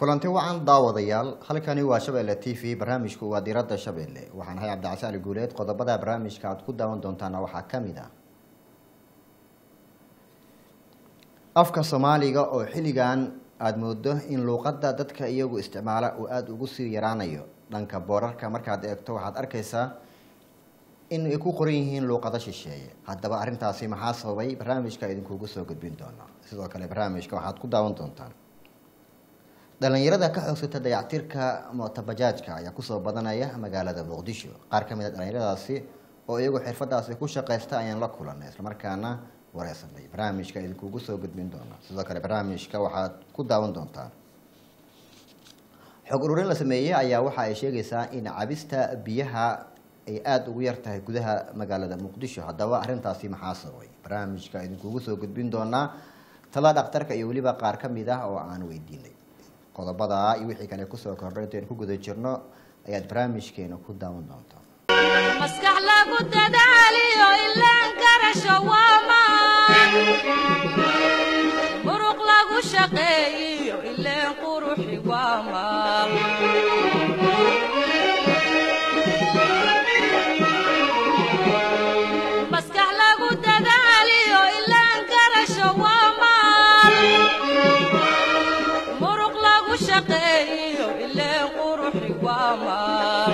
kulanti wacan daawadayaal halkani waa shabeelle t v barnaamijku waa diradda shabeelle waxaan ahay cabdicasi ali guuleed qodobada barnaamijka aad ku daawan doontaana waxaa ka mid ah afka soomaaliga oo xilligan aada moodo in luuqadda dadka iyagu isticmaala uu aada ugu sii yaraanayo dhanka boorarka markaad eegto waxaad arkaysaa in ay ku qoran yihiin luuqado shisheeye haddaba arrintaasi maxaa sababay barnaamijka idinkuugu soo gudbin doona sidoo kale barnaamijka waxaad ku daawan doontaan dhalinyarada ka xoogsata dayactirka mootabajaajka ayaa kusoo badanaya magaalada muqdisho qaar ka mid a dhalinyaradaasi oo iyagu xirfadaasi ku shaqaysta ayaan la kulanay islamarkaana wareysanay barnaamijka idinkuugu soo gudbin doona sidoo kale barnaamijka waxaad ku daawan doontaan xog ururin la sameeyey ayaa waxa ay sheegaysaa in cabista biyaha ay aada ugu yar tahay gudaha magaalada muqdisho haddaba arrintaasi maxaa sababay barnaamijka idinkuugu soo gudbin doonaa tala dhakhtarka iyo weliba qaar ka mid ah oo aan weydiinay qodobada iyo wixii kale kusoo kordhay intayn ku guda jirno ayaad barnaamijkeena ku daawan doontaa maskax lagu dadaaliyo ilaan garasho waamaan muruq lagu shaqeeyiyo ileen quruxi waamaan maskax lagu dadaaliyo ilaan garasho waamaan muruq lagu shaqeeyiyo ileen quruxi waamaan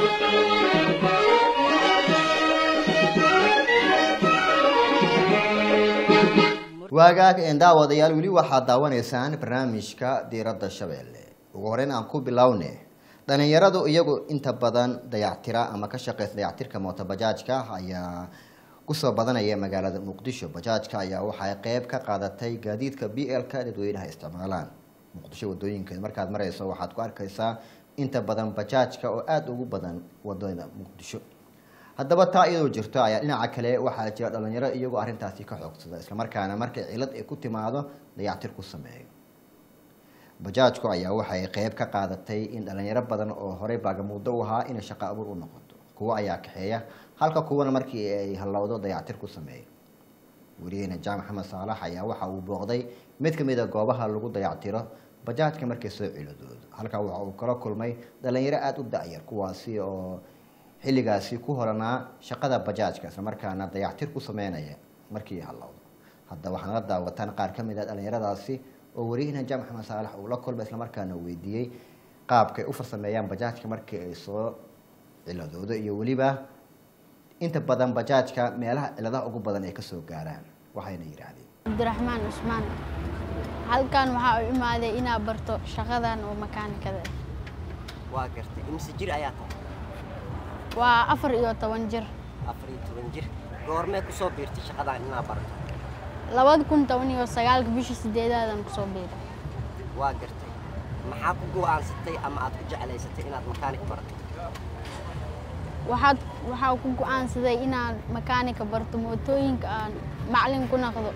waagaag een daawadayaal weli waxaad daawanaysaan barnaamijka diiradda shabeelle ugu horeyn aan ku bilowne dhalinyaradu iyagu inta badan dayactira ama ka shaqeysa dayactirka mootobajaajka ayaa kusoo badanaya magaalada muqdisho bajaajka ayaa waxay qeyb ka qaadatay gaadiidka b l-ka dadweynaha isticmaalaan muqdisho wadooyinkeed markaad mareyso waxaad ku arkaysaa inta badan bajaajka oo aada ugu badan wadada muqdisho haddaba taa iyadoo jirto ayaa dhinaca kale waxaa jira dhalinyaro iyagoo arrintaasi ka xoogsada islamarkaana markay cilad ay ku timaado dayactir ku sameeyo bajaajku ayaa waxay qeyb ka qaadatay in dhalinyaro badan oo horey baagamuudo u ahaa inay shaqo abuur u noqoto kuwo ayaa kaxeeya halka kuwana markii ay hallowdo dayactir ku sameeyo weligeena jaam maxamed saalax ayaa waxa uu booqday mid ka mid a goobaha lagu dayactiro bajaajka markay soo ciladoodo halkaa waxa uu kala kulmay dhalinyaro aada u da-yar kuwaasi oo xilligaasi ku horanaa shaqada bajaajka islamarkaana dayactir ku sameynaya markii hallowdo hadda waxaa nala daawataan qaar ka mid a dhalinyaradaasi oo wariyahina jaam maxamed saalax uu la kulmay islamarkaana weydiiyey qaabkay u farsameeyaan bajaajka markii ay soo ciladoodo iyo weliba inta badan bajaajka meelaha ciladaha ugu badan ay kasoo gaaraan waxayna yidhaahdeen cabdiraxmaan cusmaan halkan waxaa u imaaday inaa barto shaqadan oo makaanikada ah waa gartay imise jir ayaa tahay waa afar iyo toban jir afar iyo toban jir goormee ku soo biirtay shaqadan inaa barato labada kun toban iyo sagaalka bishii sideedaadan kusoo biiray waa gartay maxaa ku go'aansatay ama aad ku jeclaysatay inaad makaanik barato waxaad waxaa ku go-aansaday inaan makaanika barto mootooyinka aan macalin ku naqdo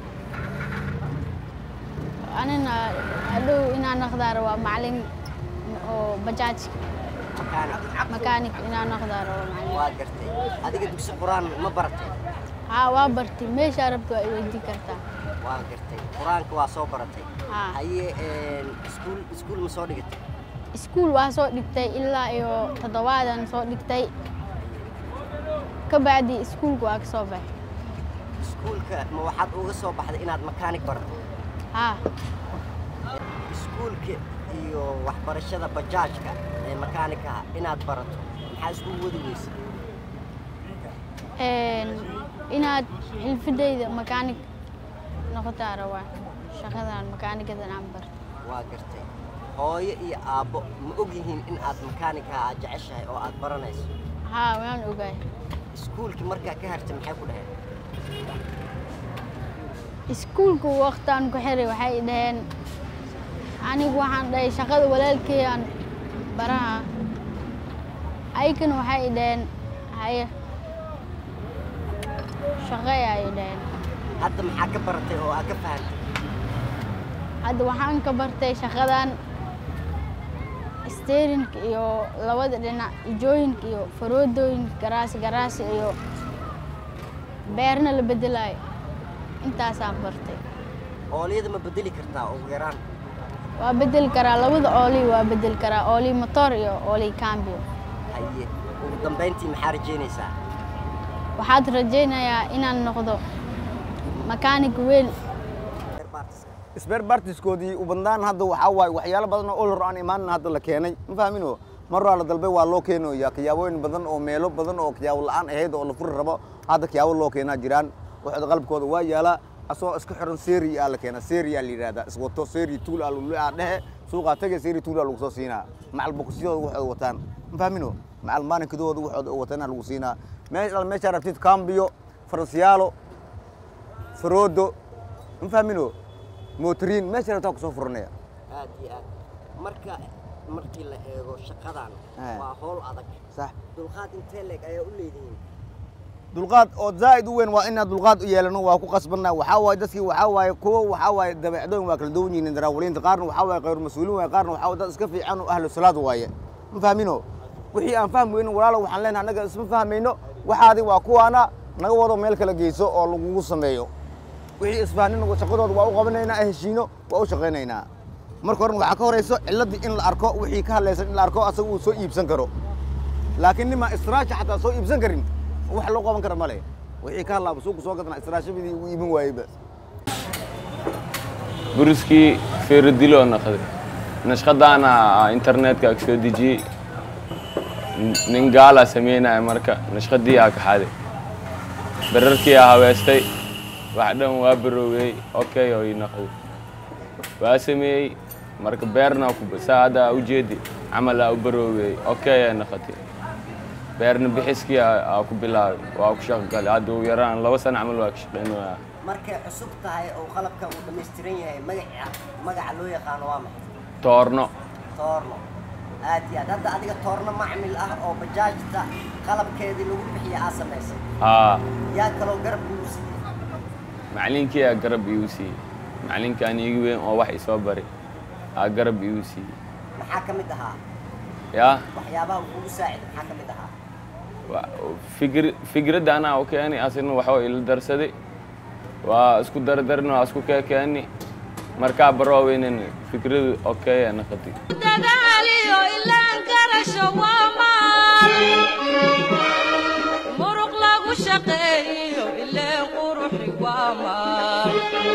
anina hadhow inaan naqdaa rabaa macalin oo bajaajka makaanik makaanik inaan naqdaa rabaa macalin waa gartay adiga dugsi qur-aan ma baratay haa waa bartay meeshaa rabto waa i weydii kartaa waa gartay qur-aanka waa soo baratay Haa. haye iskuul iskuul ma soo dhigatay iskuul waa soo dhigtay ilaa iyo toddobaadan soo dhigtay ka bacdi iskuulka waa ka soo baxay iskuulka ma waxaad uga soo baxday inaad makaanik barato haa iskuulka iyo waxbarashada bajaajka ee makaanikaha inaad barato maxaa isku wadi weysay Een, inaad xilfidayda makaanig noqotaa rabaa shaqadan makaanigadan aan barto waa gartay hooyo iyo aabbo ma og yihiin in aad makaanikaha aad jeceshahay oo aad baranayso haa waan ogaay iskuulkii markaa ka hartay maxay ku dhaheen iskuulka waqtaan ku xiray waxay dhaheen anigu waxaan dhahay shaqada walaalkeeyaan baraha aykan waxay dhaheen haye shaqeey ay dhaheen hadda maxaa ka baratay oo aad ka fahantay hadda waxaan ka bartay shaqadan steerinka iyo labada dhinac ijooyinka iyo faroodooyinka garaasi garaasi iyo beerna la bedelayo intaasaan bartay oolyada ma bedeli kartaa ugu yaraan waa bedeli karaa labada ooli waa bedeli karaa ooli motor iyo ooli cambio haye ugu dambayntii maxaa rajaynaysaa waxaad rajaynayaa inaan noqdo makaanig weyn sbeer bartiskoodii u badnaan hadda waxaa waaye waxyaalo badan oo olor aan imaanin hadda la keenay ma fahmino mar waa la dalbay waa loo keenaya kiyaabooyin badan oo meelo badan oo kiyaabo la'aan ahayd oo la furi rabo hadda kiyaabo loo keenaa jiraan waxooda qalabkooda waa yaalaa asagoo iska xiran seri aa la keenaa seri aa la yidhahdaa iswato seri tuul aa lagu aa dhehe suuqaa tage seri tuul aa lagu soo siinaa macal boqosyadooda waxooda wataan ma fahmino macal maalinkadooda waxooda wataan aa lagu siinaa meesha meeshaa rabtid cambiyo faransiyaalo faroodo ma fahmino mootoriin meesha rabtaa kusoo furanaya aad iyo aad marka markii la eego shaqadan Eh. waa howl adag sax dulqaad intee leeg ayaa u leedihiin dulqaad oo zaa'id u weyn waa inaan dulqaad u yeelano waa ku qasbanna waxaa waaye dadkii waxaa waaye kuwo waxaa waaye dabeecdooyin waa kala duwan yihiin daraawaliinta qaarna waxaa waaye khayr mas-uuliin waaye qaarna waxaa waaye dad iska fiican oo ahlu salaad waaye ma fahmino wixii aan fahmi weynin walaalo waxaan leenahay annaga isma fahmayno waxaadi waa kuwaana naga wado meel kala geyso oo lagugu sameeyo wixii isfahnin shaqadooda waa u qabanaynaa heshiino waa u shaqaynaynaa marka horena waxaa ka horayso ciladii in la arko wixii ka hadlaysan in la arko asaga uu soo iibsan karo laakiin nimaa israasha xataa soo iibsan karin wax loo qaban kara male wixii ka hadlaaba suuqa soo gadana israashabadii uu iibin waayeyba buriskii feeradiloo naqday nashqadaana internetka ag soo dejiyey Nin- nin gaalaa sameynaya marka nashqadii aa kaxaday berarkii aa habeestay wax dhan waa baroowey okay oo ii naqday waa sameeyey marka beerna ku- saa hadda aa ujeedi camal aa u baroowey okay aa naqatay beerna bixiskii aa aa ku bilaabay waa ku shaqo galay hadda ugu yaraan laba sano camal waa ka shaqeynaya markay cusub tahay oo qalabka uu dhammaystiran yahay magaca magaca loo yaqaano waa maxay toorno toorno aad iyo aad hadda adiga toorno macmil ah oo bajaajta qalabkeedii lagu bixiya aa samaysay haa yaa kaloo garab kugu siiyey macalinkii aa garab iigu siiyey macalinkaan iigu weyn oo wax isoo bari aa garab iigu siiyey maxaa ka mid ahaa yaa waxyaabaha uu kugu saaciday maxaa ka mid ahaa wa- fikir fikradda anaa u keenay asina waxba ila darsaday waa isku dardarin waa isku keekeeni markaa barooweynin fikradu okay aa naqatay dadaaliyo ilaan garasho waa maal muruq lagu shaqeeyo ileen quruxi waa maal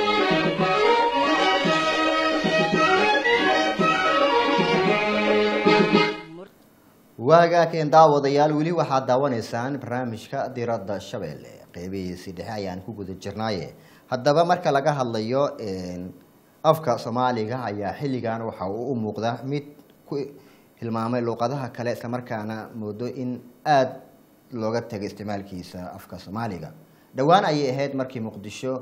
waagaa keen daawadayaal weli waxaad daawanaysaan barnaamijka diradda shabeelle qeybihiisii dhexe ayaan ku guda jirnaaye haddaba marka laga hadlayo een, afka soomaaliga ayaa xilligan waxa uu u muuqda mid ku hilmaamay luuqadaha kale islamarkaana moodo in aada looga tegay isticmaalkiisa afka soomaaliga dhowaan ayay ahayd markii muqdisho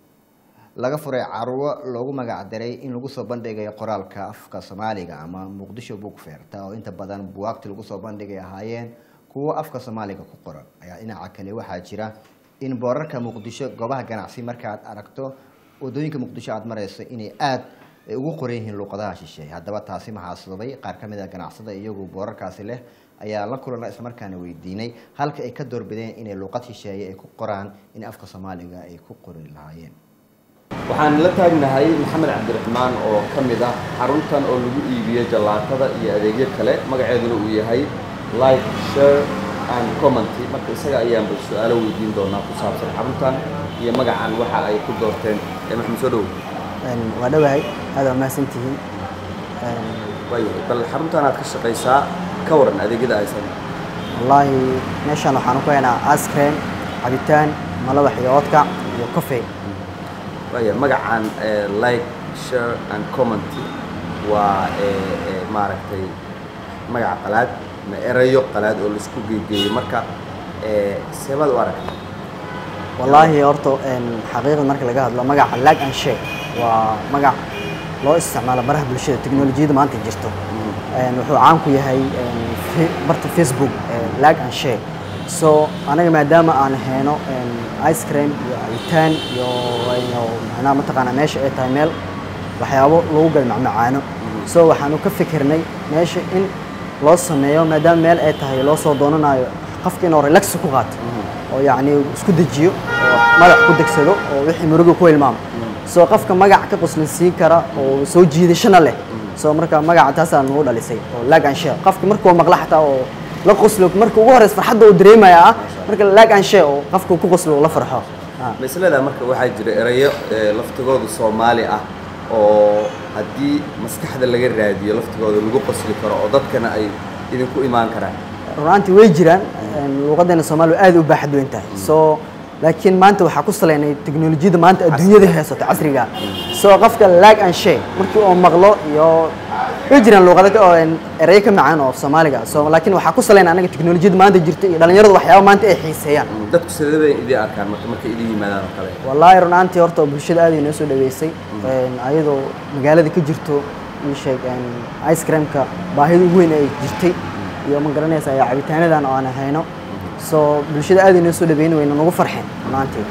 laga furay carwo loogu magac daray in lagu soo bandhigayo qoraalka afka soomaaliga ama muqdisho book fair taa oo inta badan buwaagti lagu soo bandhigay ahaayeen kuwo afka soomaaliga ku qoran ayaa dhinaca kale waxaa jira in boorarka muqdisho goobaha ganacsi markaad aragto wadooyinka muqdisho aada marayso inay aada ugu qoran yihiin luuqadaha shisheeye haddaba taasi maxaa sababay qaar ka mid a ganacsada iyagu boorarkaasi leh ayaa la kulana islamarkaana weydiinay halka ay ka doorbideen inay luuqad shisheeye ay ku qoraan in afka soomaaliga ay ku qori lahaayeen waxaan la taagnahay maxamed cabdiraxmaan oo ka mid ah xaruntan oo lagu iibiyo jallaatada iyo adeegyo kale magaceeduna uu yahay like share and commenty marka isaga ayaanba su-aalo weydiin doonaa ku saabsan xaruntan iyo magacan waxa ay ku doorteen ee maxamed soo dhow waa dhowahay aad waa mahadsantihiin waayahay bal xaruntan aad ka shaqaysaa ka waran adeegyada aysan wallaahi meeshan waxaan ku haynaa ice cream cabitaan malaba xiyoodka iyo coffee waaya magacan eh, like share and commenty waa eh, eh, maaragtay magaca qalaad ma erayo qalaad oo laisku geegeeyey marka eh, seebaad u aragtay wallaahi horta een, xaqiiqda marka laga hadlo magaca lag and share waa magac loo isticmaalo baraha bulshada teknolojiyadda maanta jirto Een, wuxuu caan ku yahay een, fe- barta facebook een, lag and share so anaga maadaama aan hayno een, ice cream iyo cabitaan iyo iyo macnaha mataqaanaa meesha ay tahay meel waxyaabo lagu gal macmacaano so waxaanu ka fikirnay meesha in loo sameeyo maadaama meel ay tahay loo soo doonanayo qofka inuu relax ku qaato oo yacni isku dejiyo oo madax ku degsado oo wixii muruga ku hilmaamo soo qofka magac ka qoslinsiin kara oo soo jiidashana leh soo marka magaca taasaa nagu dhalisay oo lag and share qofka markuu maqla xataa oo la qoslo marka ugu horeysa farxadda uu dareemaya ah marka lag and share oo qofka ku qoslo uu la farxo Ah. maslada marka waxaa jira erayo ee, laftigooda soomaali ah oo haddii maskaxda laga raadiyo laftigooda lagu qosli karo oo dadkana ay idinku imaan karaan runaantii way jiraan een, luuqadeena soomaaliya aad u baaxad weyn tahay soo laakiin maanta waxaa ku salaynay teknolojiyadda maanta adduunyada haysato casriga soo qofka lag and share markii uu maqlo iyo way jiraan luuqado ka- oo een, erayo ka macaan oo soomaaliga soo laakiin waxaa ku salaynay anaga teknolojiyadda maanta jirta iyo dhalinyaradu waxyaaba maanta ay xiiseeyaan dadku sidee bay idin arkaan marka markay idin yimaadaan oo kale wallaahi runaantii horta bulshada aad ay noo soo dhaweysay een, ayadoo magaalada ka jirto ii sheeg een, ice creamka baahida ugu weyn ay jirtay iyo ma garanaysa iyo cabitaanadan oo aan hayno soo bulshada aad ay noo soo dhaweyn wayna nagu farxeen runaantii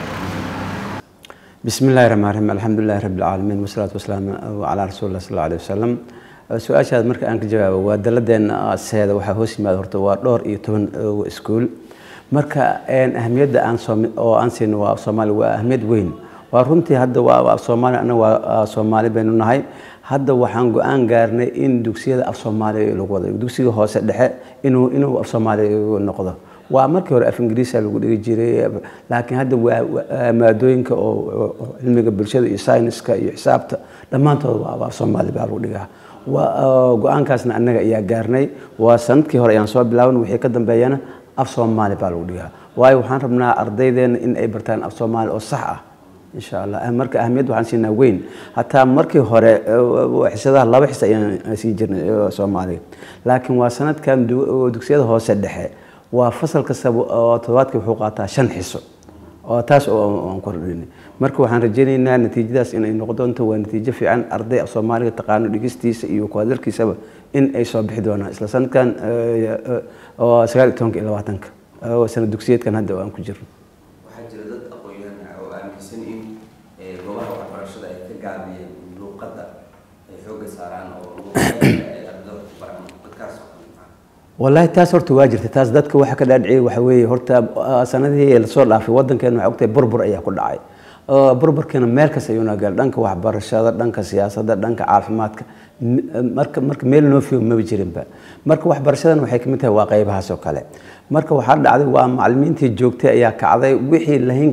بسم الله الرحمن الرحيم الحمد لله رب العالمين والصلاة والسلام على رسول الله صلى الله عليه وسلم su-aashaad marka aan ka jawaabo waa daladeena seeda waxaa hoos yimaada horta waa dhowr iyo toban iskuul marka een, ahamiyadda aan soom- oo aan siino waa soomaali waa ahamiyad weyn waa runtii hadda waa waa soomaali anaga waa soomaali baynu nahay hadda waxaan go-aan gaarnay in dugsiyada af soomaaliya lagu wado dugsiga hoose dhexe inuu inuu af soomaaliya noqdo waa markii hore af ingiriisa lagu dhigi jiray laakiin hadda waa waa maadooyinka oo oo- oo cilmiga bulshada iyo sayniska iyo xisaabta dhammaantood waa waa af soomaali baa lagu dhigaa waa oo go-aankaasna annaga ayaa gaarnay waa sanadkii hore ayaan soo bilaaban wixii ka dambeeyana af soomaali baa lagu dhigaa waayo waxaan rabnaa ardaydeena in ay bartaan af soomaali oo sax ah insha allah Ah, marka ahmiyad waxaan siinaa weyn hataa markii hore eh, xisadaha laba xis ayaan sii jirnay eh, soomaaliga laakiin waa sanadkan du- dugsiyada hoose dhexe waa fasal kastaba oo toddobaadkii wuxuu qaataa shan xiso oo taas oo aan kordhinay marka waxaan rajaynaynaa natiijadaas inay noqon doonto waa natiijo fiican arday af soomaaliga taqaano dhigistiisa iyo ku hadalkiisaba in ay soo bixi doonaan isla sanadkan eh, eh, oo sagaal iyo tobanka iyo labaatanka oo sanad dugsiyeedkan hadda oo aan ku jirno waxaa jira dad aqoon-yahan ah oo aaminsan in eh, goobaha waxbarashada ay ka gaabiyeen luuqadda ay xoogga saaraan oo luuqadda ay ardayda ku baraan dadkaas oo kale maxaa wallaahi taas horta waa jirta taas dadka waxa ka dhaadhiciyay waxa weeye horta ah, sanadihii lasoo dhaafay waddankeena waxaa ogtahay burbur ayaa ku dhacay oo burburkeena meel kasta ayuu nagal dhanka waxbarashada dhanka siyaasadda dhanka caafimaadka n- marka marka meel noo fiyo maba jirinba marka waxbarashadan waxay kamid tahay waa qaybahaas oo kale marka waxaa dhacday waa macalimiintii joogtay ayaa kacday wixii lahin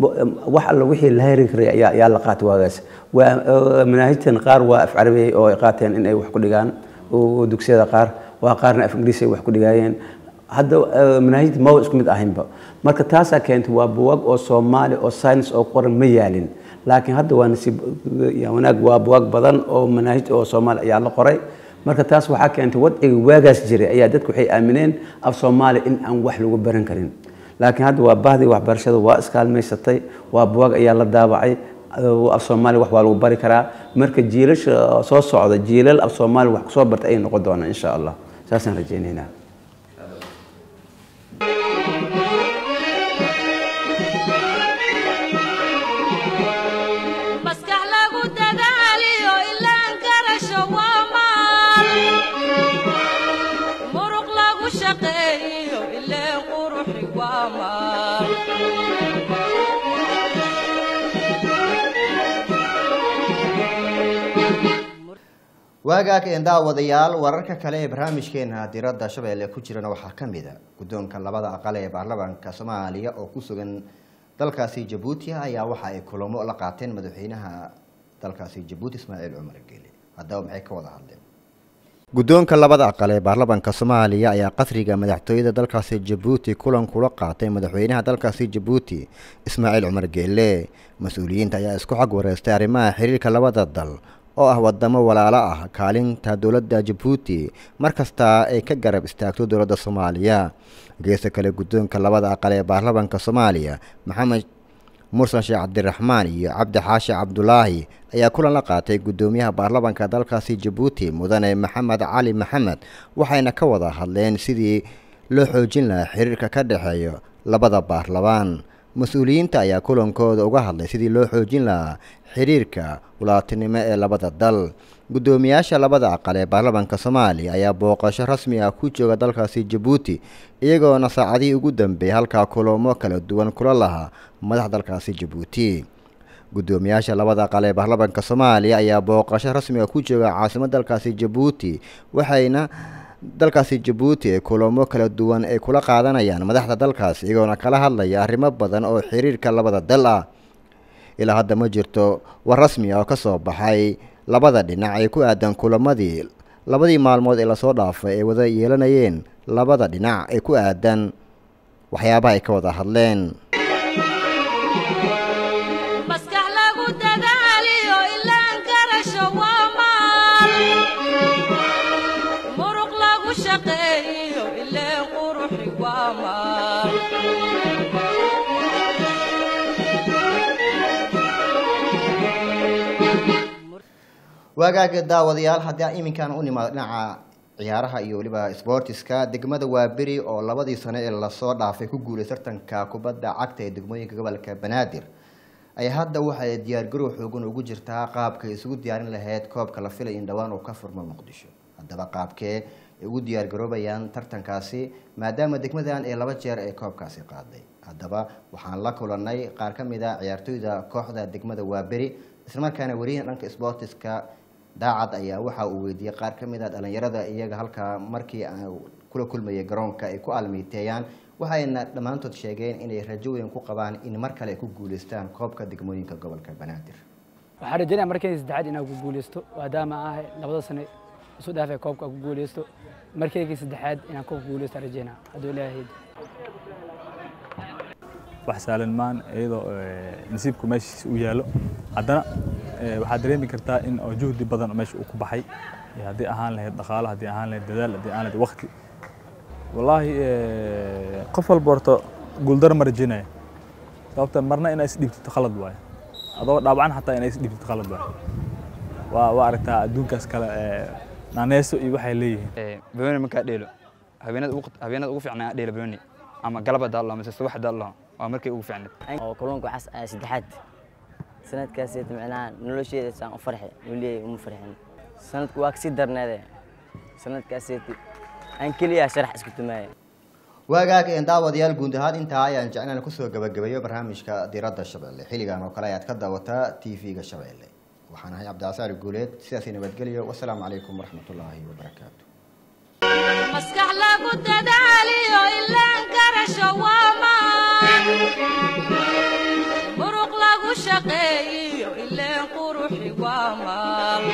wax alla wixii la heri karay ayaa ayaa la qaatay waagaas waa ah, manaahijtan qaar waa af carabiyey oo ay qaateen in ay wax ku dhigaan oo dugsiyada qaar waa qaarna af ingiriis ay wax ku dhigaayeen hadda eh, manaahijta ma isku mid ahaynba marka taasaa keentay waa buwag oo soomaali oo science oo qoran ma yaalin laakiin hadda waa nasiib ya wanaag waa buwag badan oo manaahij oo soomaali ayaa la qoray marka taas waxaa keentay wadciga waagaas jiray ayaa dadku waxay aamineen af soomaali in aan wax lagu baran karin laakiin hadda waa bahdii waxbarashada waa iskaalmaysatay waa buwag ayaa la daabacay af soomaali wax waa lagu bari karaa marka jiilasha soo socda jiilal af soomaali wax kusoo barta ayay noqon doonaan insha allah saasaan rajaynaynaa maskax lagu dadaaliyo ilaan garasho waa maal muruq lagu shaqeeyo ileen quruxi waa maal waagaag een daawadayaal wararka kale ee barnaamijkeena diradda shabeelle ku jirana waxaa ka mid a guddoonka labada aqal ee baarlamaanka soomaaliya oo ku sugan dalkaasi jabuuti ayaa waxa ay kulamo la qaateen madaxweynaha dalkaasi jabuuti ismaaciil cumar geele haddaba maxay ka wada hadleen guddoonka labada aqal ee baarlamaanka soomaaliya ayaa qasriga madaxtooyada dalkaasi jabuuti kulan kula qaatay madaxweynaha dalkaasi jabuuti ismaaciil cumar geele mas-uuliyiinta ayaa isku xag wareystay arrimaha xiriirka labada dal oo ah wadamo walaalo ah kaalinta dowladda jabuuti mar kasta ay ka garab istaagto dowladda soomaaliya geesta kale guddoonka labada aqal ee baarlamaanka soomaaliya maxamed mursan sheekh cabdiraxmaan iyo cabdi xaashi cabdulaahi ayaa kulan la qaatay guddoomiyaha baarlamaanka dalkaasi jabuuti mudane maxamed cali maxamed waxayna ka wada hadleen sidii loo xoojin lahaa xiriirka ka dhexeeya labada baarlamaan mas-uuliyiinta ayaa kulankooda uga hadlay sidii loo xoojin lahaa xiriirka walaatinimo ee labada dal guddoomiyaasha labada aqal ee baarlamaanka soomaaliya ayaa booqasho rasmi ah ku jooga dalkaasi jabuuti iyagoona saacadihii ugu dambeeyay halkaa kulamo kala duwan kula lahaa madax dalkaasi jabuuti guddoomiyaasha labada aqal ee baarlamaanka soomaaliya ayaa booqasho rasmiga ku jooga caasimadda dalkaasi jabuuti waxayna dalkaasi jabuuti ee kulamo kala duwan ay kula qaadanayaan madaxda dalkaasi iyagoona kala hadlaya arrimo badan oo xiriirka labada dal ah ilaa hadda ma jirto war rasmi ah oo ka soo baxay labada dhinac ee ku aadan kulamadii labadii maalmood ee lasoo dhaafay ay wada yeelanayeen labada dhinac ee ku aadan waxyaabaha ay ka wada hadleen maskax lagu dadaaliyo ilaan garasho waa maal muruq lagu shaqeeyo ileen quruxi waa maal waagaaga daawadayaal haddii aan iminkaan u nimaado dhinaca ciyaaraha iyo weliba sboortiska degmada waaberi oo labadii sano ee lasoo dhaafay ku guulay tartanka kubadda cagta ee degmooyinka gobolka banaadir ayaa hadda waxay diyaargarow xoogan ugu jirtaa qaabka ay isugu diyaarin lahayd koobka la filay in dhowaan uu ka furmo muqdisho haddaba qaabkee ay ugu diyaargaroobayaan tartankaasi maadaama degmadan ee laba jeer ee koobkaasi qaaday haddaba waxaan la kulanay qaar ka mid a ciyaartooyda kooxda degmada waaberi islamarkaana weriyahan dhanka sboortiska daacad ayaa waxa uu weydiiyey qaar ka mid a dhalinyarada iyaga halkaa markii kula kulmayay garoonka ay ku aalmiiteeyaan waxayna dhammaantood sheegeen inay rajo weyn ku qabaan in mar kale ay ku guuleystaan koobka degmooyinka gobolka banaadir waxaan rajeynaya markayga saddexaad inaan ku guuleysto maadaama ah labada sane isu dhaafay koobka ku guuleysto markaygii saddexaad inaan koobka guuleysto rajeynaa hadduu ilaahay wax saalan maan iyadoo nasiibku meeshiis u yaalo haddana waxaad dareemi kartaa in oo juhdi badan oo meesha uu ku baxay haddii ahaan lahayd dhaqaalo haddii ahaan lahayd dadaal haddii ahaan lahayd waqti wallaahi qof walba horta guuldaro ma rajeynaya sababta marna inaa isdhiibtid khalad waaye adoo dhaawacan xataa inaa isdhiibtid khalad waaye waa waa aragtaa adduunkaas kale naaneyso iyo waxay leeyihiin bawoni markaa dheelo habeenada ugu habeenada ugu fiicnaa aan dheelo bawoni ama galab hadaa laho mise subax hadaa laho waa markay ugu fiicneed oo kalluunka waxaas ayaa saddexaad sanadkaas micnaha nolosheeda saan u farxi weliya uma farxin sanadku waa kasii darneede sanadkaas aan keliya sharax isku tumaaya waagaag een daawadayaal guud ahaan intaa ayaan jeclaan kusoo gabagabeeyo barnaamijka diradda shabeelle xilligan oo kale ayaad ka daawataa t v-ga shabeelle waxaan ahay cabdicasaari guuleed sidaasi nabadgelyo wasalaamu calaykum waraxmatullaahi wabarakaatu maskax lagu dadaaliyo ilaan garasho waa maan muruq lagu shaqeeyo ileen quruxi waa maal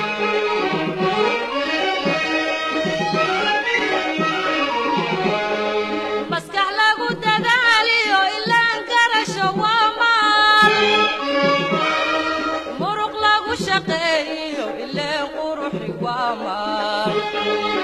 maskax lagu dadaaliyo ilaan garasho waa maal muruq lagu shaqeeyo ileen quruxi waa maal